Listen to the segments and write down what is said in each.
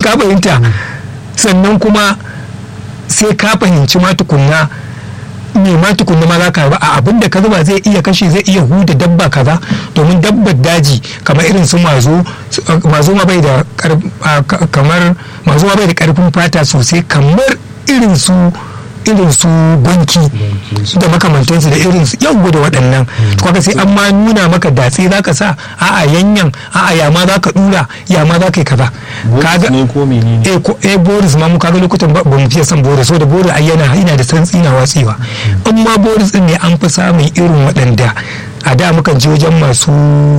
ka fahimta sannan kuma sai ka fahimci ma tukunna me ma tukunna ma za ka ba a abin da ka zuba zai iya kashe zai iya huda dabba kaza domin dabbar daji kamar irin su mazo mazo ma bai da kamar mazo ma bai da karfin fata sosai kamar irin su irin su banki da makamantansu da irin su yau da waɗannan kaga sai an ma nuna maka datse za ka sa a'a yanyan a'a ya ma za ka dura ya ma za ka yi kaza kaga ne ko menene eh ko eh boris ma mu kaga lokutan ba mu fiye son boris saboda boris ai yana yana da santsi na watsewa in ma boris din ne an fi samun irin waɗanda a da mukan je wajen masu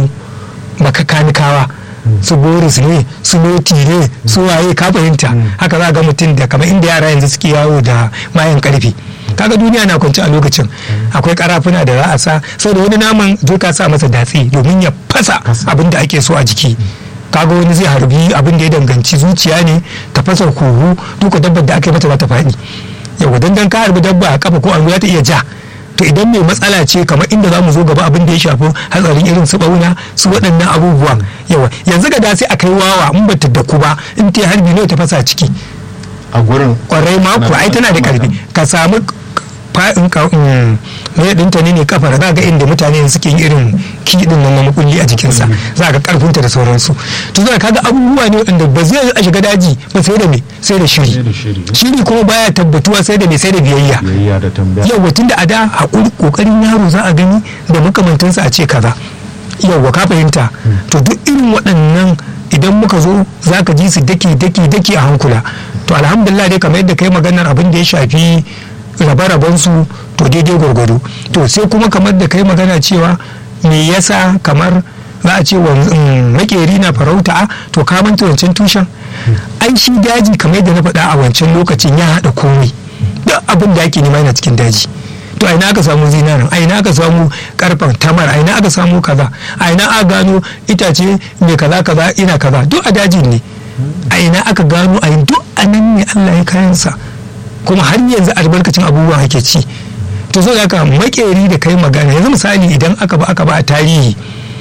makakanikawa su boris ne su noti ne su waye ka fahimta haka za ga mutum da kamar inda yara yanzu suke yawo da mayan karfi kaga duniya na kwanci a lokacin akwai karafuna da za a sa saboda wani naman zo ka sa masa datse domin ya fasa abin da ake so a jiki kaga wani zai harbi abin da ya danganci zuciya ne ta fasa huhu duka dabbar da aka yi mata za ta faɗi yau dandan ka harbi dabba a kafa ko an ta iya ja to idan mai matsala ce kamar inda za mu zo gaba abin da ya shafi hatsarin irin su bauna su waɗannan abubuwan yawa yanzu ga da sai a kai wawa in ba ta daku ba in ta harbi ne ta fasa ciki a gurin kwarai mako ai tana da karfi ka samu fa'in ka mai dinta ne ne kafar za ga inda mutane suke yin irin kiɗin nan na makulli a jikinsa za ga karfinta da sauransu to za ka ga abubuwa ne wanda ba zai a shiga daji ba sai da me sai da shiri shiri kuma baya tabbatuwa sai da me sai da biyayya biyayya da tambaya yawwa tunda a da hakuri kokarin yaro za a gani da makamantansa a ce kaza yawwa ka fahimta to duk irin waɗannan idan muka zo za ka ji su daki daki daki a hankula to alhamdulillah dai kamar yadda kai maganar abin da ya shafi rabe su to daidai gwargwado to sai kuma kamar da kai magana cewa me yasa kamar za a ce makeri na farauta to ka manta wancan tushen ai shi daji kamar yadda na faɗa a wancan lokacin ya haɗa komai duk abin da ake nema yana cikin daji to a ina aka samu zinarin a ina aka samu karfan tamar a ina aka samu kaza a ina aka gano itace mai kaza kaza ina kaza duk a dajin ne a ina aka gano a duk a nan ne Allah ya kayansa kuma har yanzu albarkacin abubuwan ake ci to so haka makeri da kai magana yanzu misali idan aka ba aka ba a tarihi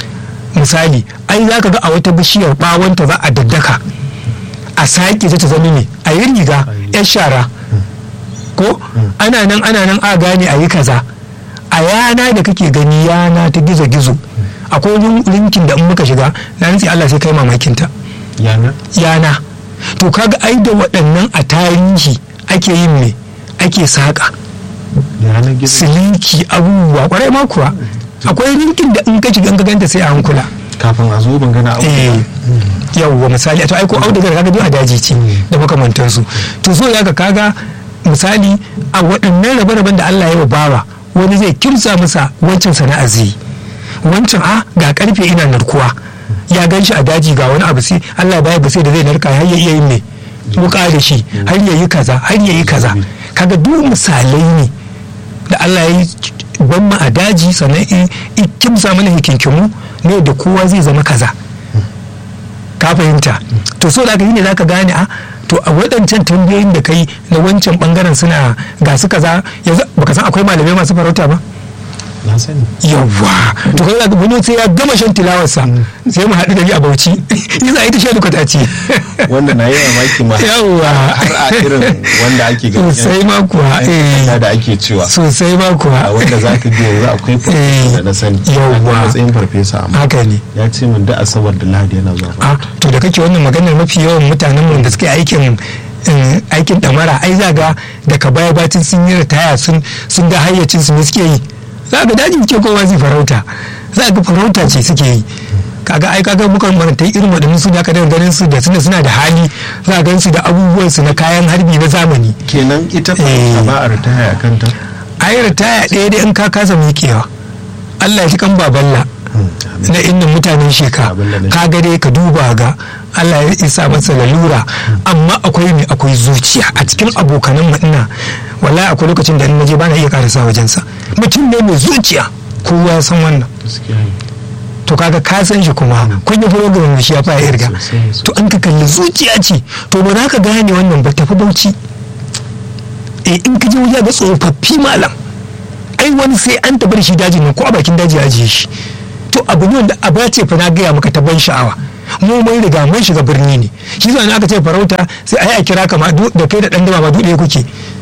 misali ai za ka ga a wata bishiyar bawanta za a daddaka a sake ta zama ne a yi riga yan shara ko ana nan ana nan a gane a yi kaza a yana da kake gani yana ta gizo-gizo akwai linkin da in muka shiga na nutsi Allah sai kai mamakinta yana yana to kaga ai da waɗannan a tarihi ake yin me ake saƙa siliki abubuwa kwarai ma kuwa akwai rinkin da in ka shiga ka ganta sai a hankula kafin a zo ban gana eh yawwa misali to ai ko audugar kaga duk a daji ce da makamantansu to so ya ka kaga misali a waɗannan rabe-raben da Allah ya wa bawa wani zai kimsa masa wancan sana'a zai wancan a ga karfe ina narkuwa ya gan shi a daji ga wani abu sai Allah baya ba sai da zai narka har ya iya yin me wuka da shi har ya yi kaza har ya yi kaza kaga duk misalai ne da Allah ya yi ban mu a daji sannan in kimsa mana hikinkimu ne da kowa zai zama kaza ka fahimta to so da ka yi ne zaka gane a to a waɗancan tambayoyin da kai na wancan bangaren suna ga su kaza yanzu baka san akwai malamai masu farauta ba na sani yawwa to kai zaka wani sai ya gama shan tilawarsa sai mu haɗu da ni a Bauchi ni za a yi ta shan duka ce wanda na yi mamaki ma yawwa har a irin wanda ake ga sosai ma kuwa eh da ake cewa sosai ma kuwa a wanda za ka biya yanzu akwai farfesa da na sani yawwa. a matsayin farfesa amma haka ne ya ce min da asabar da lahadi yana zuwa a to da kake wannan maganar mafi yawan mutanen mu da suke aikin eh, aikin damara ai za ga daga baya bacin sun yi ritaya sun sun ga hayyacin su ne suke yi za ga daji ke kowa zai farauta za ga farauta ce suke yi kaga ai kaga mukan maranta irin waɗannan su da aka daga ganin su da suna suna da hali za a gan su da abubuwan su na kayan harbi na zamani kenan ita Eh. farfesa ba a ritaya a kanta ai ritaya ɗaya dai in ka kasa miƙewa Allah ya ji kan baballa na inda mutanen sheka Abin da na ka ga dai ka duba ga Allah ya isa masa lalura amma akwai ne akwai zuciya a cikin abokanan mu ina wallahi akwai lokacin da in naje bana iya karasa wajensa mutum ne mai zuciya kowa ya san wannan gaskiya ne. to kaga ka san shi kuma kun yi program da shi ya fara irga Sosai, sosai. to an ka kalli zuciya ce to ba za ka gane wannan ba tafi bauchi eh in ka je wajen ga tsofaffi malam ai wani sai an tafi da shi dajin nan ko a bakin daji a ajiye shi to abu ne wanda a ce fa na gaya maka ta ban sha'awa mu mun riga mun shiga birni ne shi zan aka ce farauta sai ai a kira ka ma du- da kai da dan dama ba duɗe kuke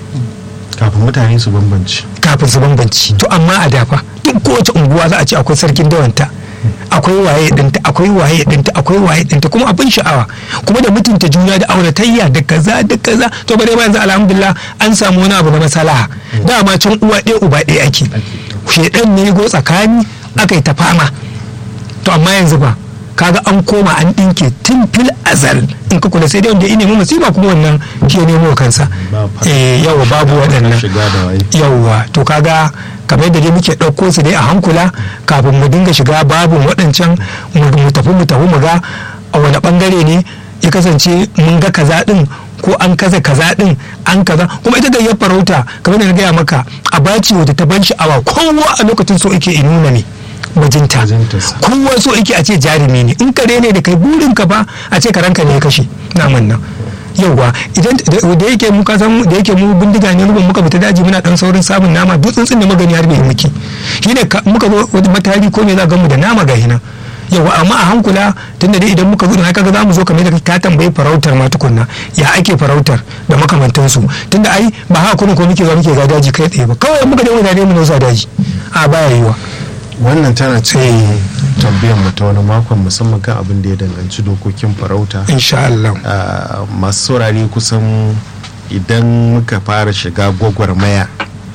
kafin mutane su bambanci kafin su bambanci to amma a dafa duk kowace unguwa za a ce akwai sarkin dawanta akwai waye dinta akwai waye dinta akwai waye dinta kuma abin sha'awa kuma da mutunta juna da auratayya da kaza da kaza to bare ma yanzu alhamdulillah an samu wani abu na masalaha dama can uwa ɗaya uba ɗaya ake shedan ne go tsakani aka yi ta fama to amma yanzu ba kaga an koma an ɗinke tun fil azal in ka kula sai dai wanda ya nemi musiba kuma wannan ke nemo kansa Ba fa- eh yawa babu waɗannan shiga da waye yauwa to kaga kamar da dai muke ɗauko su dai a hankula kafin mu dinga shiga babin waɗancan mu mu tafi mu tafi mu ga a wani ɓangare ne ya kasance mun ga kaza ɗin ko an kaza kaza ɗin an kaza kuma ita gayyar farauta kamar da na gaya maka a baci wadda ta ban sha'awa kowa a lokacin so yake in nuna ne bajinta Bajintarsa. kowa so yake a ce jarumi ne in kare ne da kai burin ka ba a ce karanka ne ya kashe naman nan yauwa idan da da yake mu kasan da yake mu bindiga ne rubin muka fita daji muna dan saurin samun nama duk tsuntsun da magani har bai muke shine ka- muka zo wani matari ko me za ga mu da nama ga hina yauwa amma a hankula tunda dai idan muka zo haka ga zamu zo kamar da ka tambayi farautar ma tukunna ya ake farautar da makamantansu tunda ai ba haka kuma ko muke zuwa muke ga daji kai tsaye ba kawai muka je mutane mu nausa daji a baya yiwa wannan tana cikin Eh. tambayar mu ta wani makon musamman kan abin da ya danganci dokokin farauta insha Allah Ah, masu saurare kusan idan muka fara shiga gwagwarmaya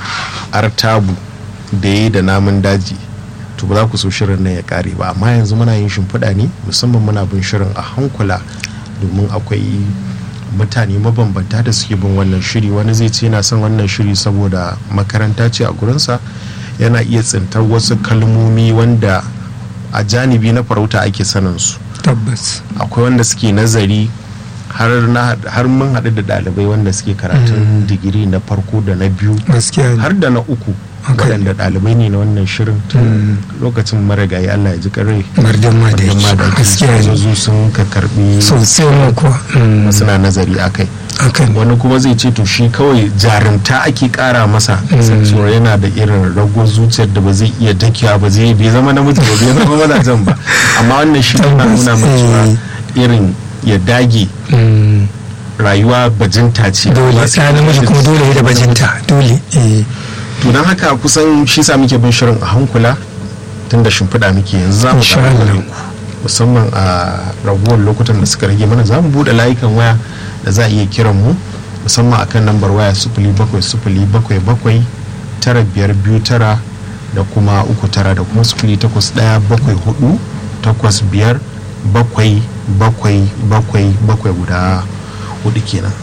artabu da ya yi da namun daji to ba za ku so shirin nan ya kare ba amma yanzu muna yin shimfiɗa ne musamman muna bin shirin a hankula domin akwai mutane mabambanta da suke bin wannan shiri wani zai ce yana son wannan shiri saboda makaranta ce a gurinsa yana iya tsintar wasu kalmomi wanda a janibi na farauta ake sanin su tabbas akwai wanda suke nazari har na har mun haɗu da ɗalibai wanda suke karatun digiri na farko da na biyu gaskiya ne har da na uku Haka ne. waɗanda ɗalibai ne na wannan shirin lokacin marigayi Allah ya ji ƙarai mardan ma da yake gaskiya ne zo sun ka karɓi sosai ma kuwa Mm, suna nazari a kai haka ne wani kuma zai ce to shi kawai jarumta ake kara masa saboda yana da irin ragon zuciyar da ba zai iya dakiya ba zai bai zama namiji ba bai zama mazajen ba amma wannan shi yana nuna mai cewa irin ya dage Mm, rayuwa bajinta ce dole Amma sai namiji kuma dole ya da bajinta dole eh to don haka kusan shi sa muke bin shirin a hankula tun da shimfiɗa muke yanzu za mu Insha samu Allah. gare ku musamman a raguwar lokutan da suka rage mana za mu buɗe layukan waya da za a iya kiran mu musamman akan lambar waya sufuli bakwai sufuli bakwai bakwai tara biyar biyu tara da kuma uku tara da kuma sufuli takwas ɗaya bakwai hudu takwas biyar bakwai bakwai bakwai bakwai guda hudu kenan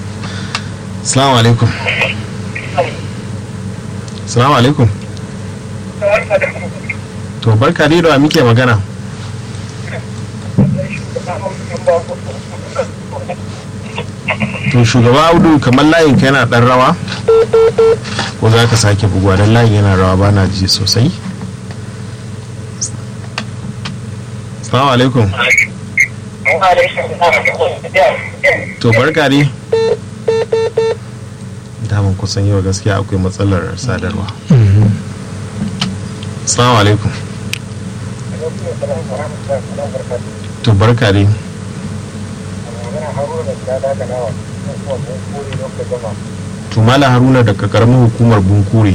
salamu alaikum salamu alaikum to barka dai da wa muke magana to shugaba audu kamar layin ka yana dan rawa ko za ka sake buguwa don layin yana rawa ba na ji sosai salamu alaikum to barka dai daman kusan yau gaskiya akwai matsalar sadarwa salamu alaikum to barka dai to mala haruna daga karamin hukumar bunkure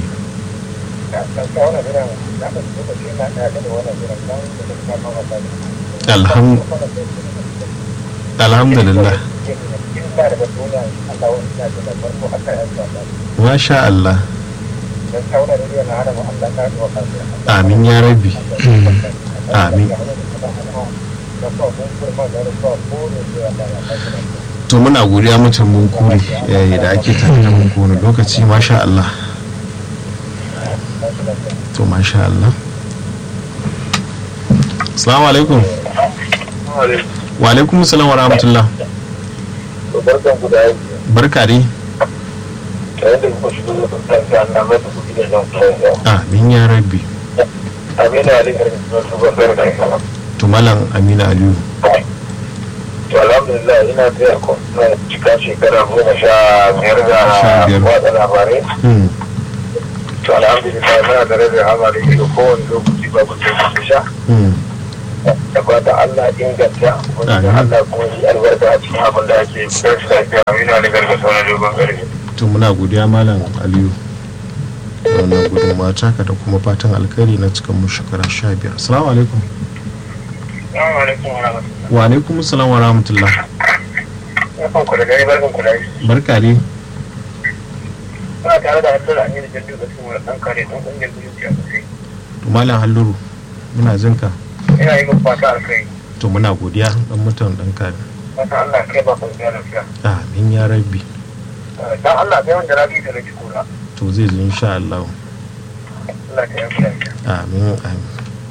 Alham- alhamdulillah masha Allah amin ya rabbi amin to muna godiya mutum mun kure yayi da ake tare da mun kone lokaci masha Allah to masha Allah assalamu alaikum wa alaikum salam wa rahmatullah barkan ku da aiki barka dai tare da kuma shigo da tsarki an namar da kuɗi da zan fara amin ya rabbi amina ali garin suna su ban da kama to malam amina aliyu to alhamdulillah ina taya ku na cika shekara goma sha biyar da Sha biyar. watsa labarai Hmm, to alhamdulillah muna da rabin hamari da kowane lokaci babu sai ku sha hmm, da fatan Allah inganta wanda Amin. Allah kuma yi albarka a cikin abin da ake kar shi lafiya amina da gargasa na dogon gargaɗi. to muna godiya malam aliyu da wannan gudunmawa taka da kuma fatan alkhairi na cikin mu shekara sha biyar assalamu alaikum Assalamu alaikum wa rahmatullahi. wa alaikum assalam wa rahmatullah Barkan ku da dare barkan ku da yi. barka ne Kuna tare da Abdul Aminu Jaddu da kuma ɗan kare ɗan ƙungiyar zuciya sosai. to malam halluru muna jin ka Ina yi min fata alkai. to muna godiya dan mutan dan kare Fata Allah kai ba kwanciya lafiya. amin ya rabbi Dan Allah kai wanda rabi da rage kura. to zai zo insha Allah Allah ta yi lafiya. amin amin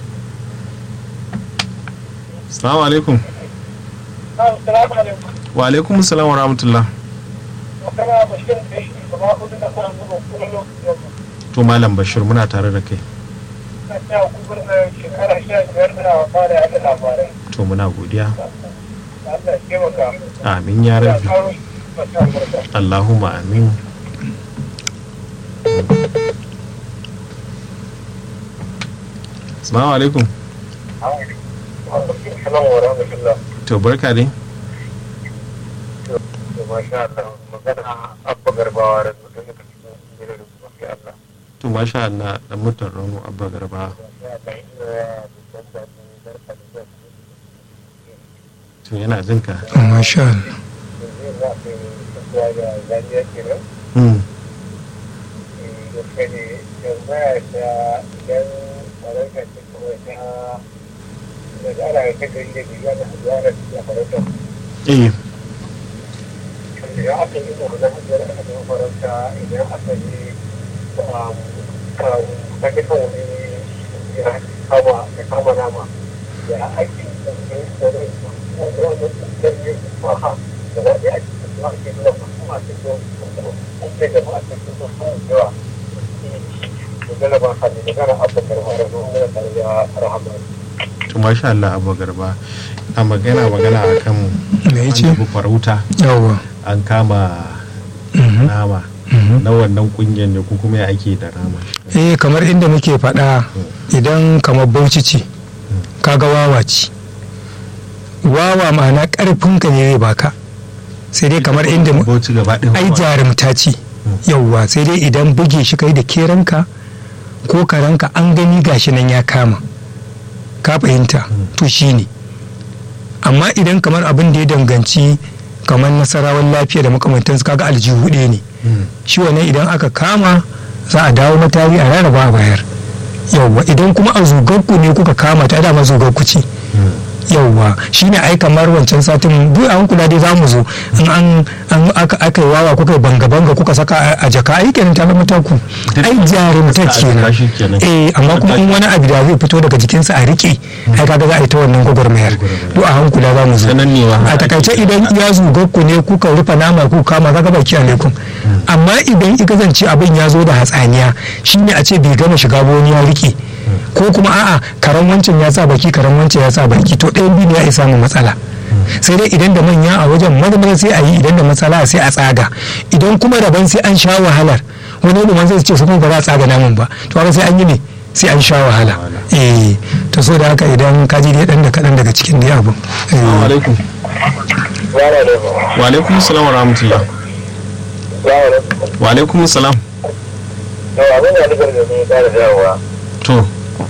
assalamu alaikum Assalamu alaikum. wa alaikum assalam wa rahmatullah Kana bashir da shi gaba hudu da kan zuba kuma lokacin to malam bashir muna tare da kai na ta gugur na shekara sha biyar da fara yaɗa labarai. to muna godiya Allah ya taimaka. amin ya Ya rabbi karo shi mata albarka. Allahumma amin Assalamu alaikum Assalamu wa rahmatullah. to barka dai To masha Allah magana abba garbawa da mutum da cikin gidan da kuma sai Allah. to masha Allah dan mutan rano abba garba Ya Allah ina ya dukkan da ni barka da zuwa. to yana jin ka masha Allah Yanzu za ka yi kasuwa da zaniya kenan. hmm. gaske ne tambaya ta idan farauta ce kawai ta da tsara ta gari da biya da hajjara da farauta eh idan aka yi da wani hajjara a cikin farauta idan aka yi ta kisa wani ya kama ya kama nama ya ake ɗauke da rai wanda wani ɗauke maha da za a yi ake da ake nuna masu masu kyau ake da masu kyau sun yawa magana ba ka ne magana abubakar mara zuwa mana tare da rahama to masha Allah abba garba a magana magana akan Me yace? an tafi farauta yawa an kama Mhm. nama Mhm. na wannan kungiyar ne ko kuma ya ake da nama eh kamar inda muke faɗa idan kamar bauchi ce kaga wawa ce wawa ma'ana ƙarfinka ne zai baka sai dai kamar inda mu- bauchi gaba ɗaya ai jarumta ce yauwa sai dai idan buge shi kai da keranka ko karanka an gani gashi nan ya kama ka fahimta to shi ne amma idan kamar abin da ya danganci kamar nasarawan lafiya da makamantansu kaga aljihu ɗaya ne Hmm. shi wannan idan aka kama za a dawo matari a rarraba a bayar yauwa idan kuma a zugarku ne kuka kama ta dama zugarku ce Hmm. yauwa shine ai kamar wancan satin duk an kula dai zamu zo in an an aka aka yi wawa kuka yi banga banga kuka saka a- a jaka ai kenan ta zama taku ai jarumta Saka a jaka kenan shi kenan. eh amma kuma in wani abu da zai fito daga jikinsa a rike ai kaga za a yi ta wannan gwagwarmayar duk a hankula za mu zo Sanan ne wa- a takaice idan ya zuga ku ne kuka rufe nama ku kama kaga baki alaikum amma idan i kasance abin ya zo da hatsaniya shine a ce bai gama shiga ba wani ya rike ko kuma a'a karan wancan ya sa baki karan wancan ya sa baki to ɗayan biyu ne ya isa mu matsala sai dai idan da manya a wajen marmara sai a yi idan da matsala sai a tsaga idan kuma daban sai an sha wahalar wani ilimin zai ce su kuma ba za a tsaga namun ba to haka sai an yi ne sai an sha wahala eh to so da haka idan ka ji dai dan da kaɗan daga cikin dai abun eh. Assalamu alaikum Zara da ba. wa alaikum salam wa rahmatullah Zara da ba. wa alaikum salam Yau abin da nufar da ne da dawowa. to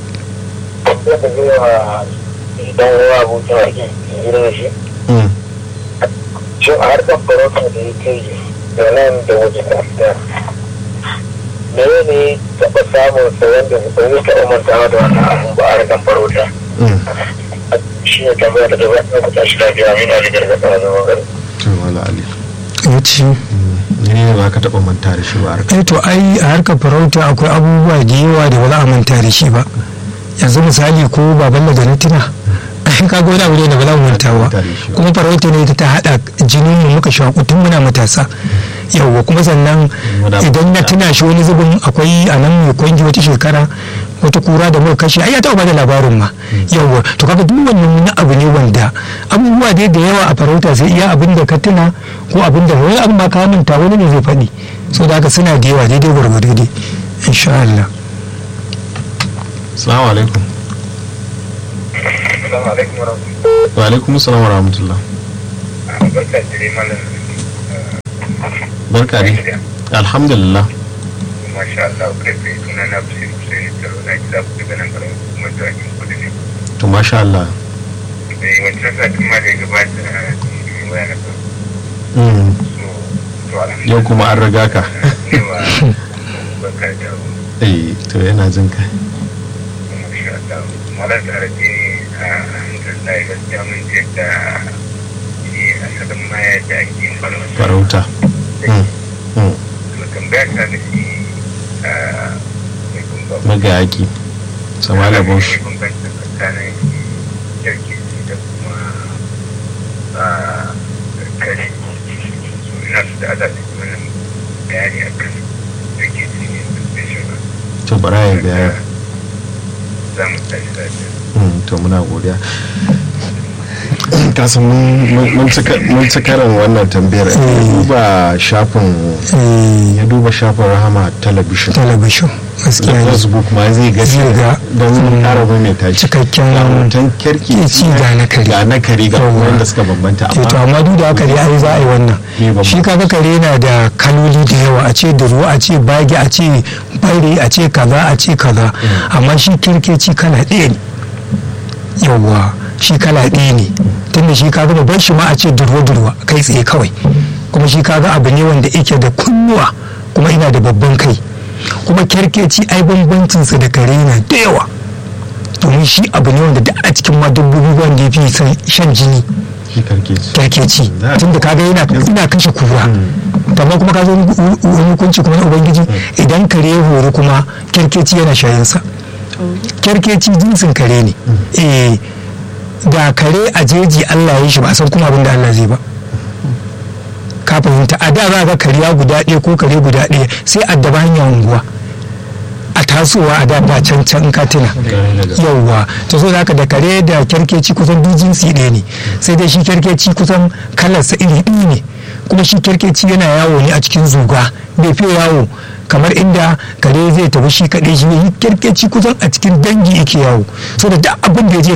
Sai ka yi wa idan ruwa abokin ake gidan shi. hmm. Shin a harkar farauta da ya kai da nan da waje kafin mene ne taɓa samun sa wanda ba zai taɓa mantawa da wannan abun ba a harkar farauta. Hmm. Shi ne tambaya da gaba ɗaya ku tashi lafiya mina da gargaɗa a zaman gari. to wala ali ya ce ne ne ba ka taɓa manta da shi ba harka eh to ai a harkar farauta akwai abubuwa da yawa da ba za a manta da shi ba yanzu misali ko baban da na tuna ai kaga wani abu ne da ba za mu manta ba kuma farauta ne ta haɗa jinin mu muka shaƙu tun muna matasa yawwa kuma sannan idan na tuna shi wani zubin akwai a nan mai kwangi wata shekara wata kura da muka kashe ai ya taɓa bada labarin ma yawwa to kaga duk wannan wani abu ne wanda abubuwa dai da yawa a farauta sai iya abin da ka tuna ko abin da wani abu ma ka manta wani ne zai faɗi so da haka suna da yawa daidai gwargwado dai insha Allah assalamu alaikum Assalamu alaikum wa rahmatullahi wa alaikum salam wa rahmatullah barka da dai malam barka ne alhamdulillah masha Allah kai kai suna na Bashir Hussein Taro na gida ku daga nan garin kuma jirgin kudu ne to masha Allah da wancan satin ma da ya gabata shi waya na farko Mm. so to alhamdulillah yau kuma an riga ka yawa barka da eh to yana jin ka masha Allah malar da rage a alhamdulillah gaskiya mun je da shi asalin maya da ake yin farauta farauta Mm. Mm. to tambaya ta da shi a mai kumba magayaki samala bosh bambanci tsakanin jirgi da kuma a kare so ina su da ala da wannan bayani a kan jirgi ne da shi ba to bara ya biya za mu tashi lafiya Mm, to muna godiya kasan mun ci karin wannan tambayar ya duba shafin Eh, ya duba shafin rahama talabishin talabishin da gaskiya ne facebook ma zai ga Zai ga, don mm, kara mai ta cikakken hoton kirki ci ga na kare. ga na kare ga Yawwa. wanda suka bambanta Eh, to amma amma duk da haka dai ai za a yi Me wannan bambanci? shi kaga kare yana da kaloli da yawa a ce duro a ce bagi a ce bare a ce kaza a ce kaza amma shi kirkeci kala ɗaya ne yawwa shi kala ɗaya ne tunda shi kaga babban shi ma a ce durwa durwa kai tsaye kawai kuma shi kaga abu ne wanda yake da kunnuwa kuma ina da babban kai kuma kyarkeci ai bambancinsa da kare yana da yawa domin shi abu ne wanda duk a cikin ma dabbobi wanda ya fi son shan jini shi karke ci kyarkeci Za a- tunda kaga yana ina kashe kura amma kuma ka zo wani hukunci kuma na ubangiji idan kare ya horo kuma kyarkeci yana shayinsa kyarkeci jinsin kare ne eh da kare a jeji Allah ya yi shi ba a san kuma abin da Allah zai ba ka fahimta a da za ga kariya guda ɗaya ko kare guda ɗaya sai addaba hanyar unguwa a tasowa a da da can can ka tuna yauwa to so haka da kare da kyarkeci kusan duk jinsi ɗaya ne sai dai shi kyarkeci kusan kalarsa iri ɗaya ne kuma shi kyarkeci yana yawo ne a cikin zuga bai fiye yawo kamar inda kare zai tafi shi kaɗai shi ne kyarkeci kusan a cikin dangi yake yawo so da duk abin da ya je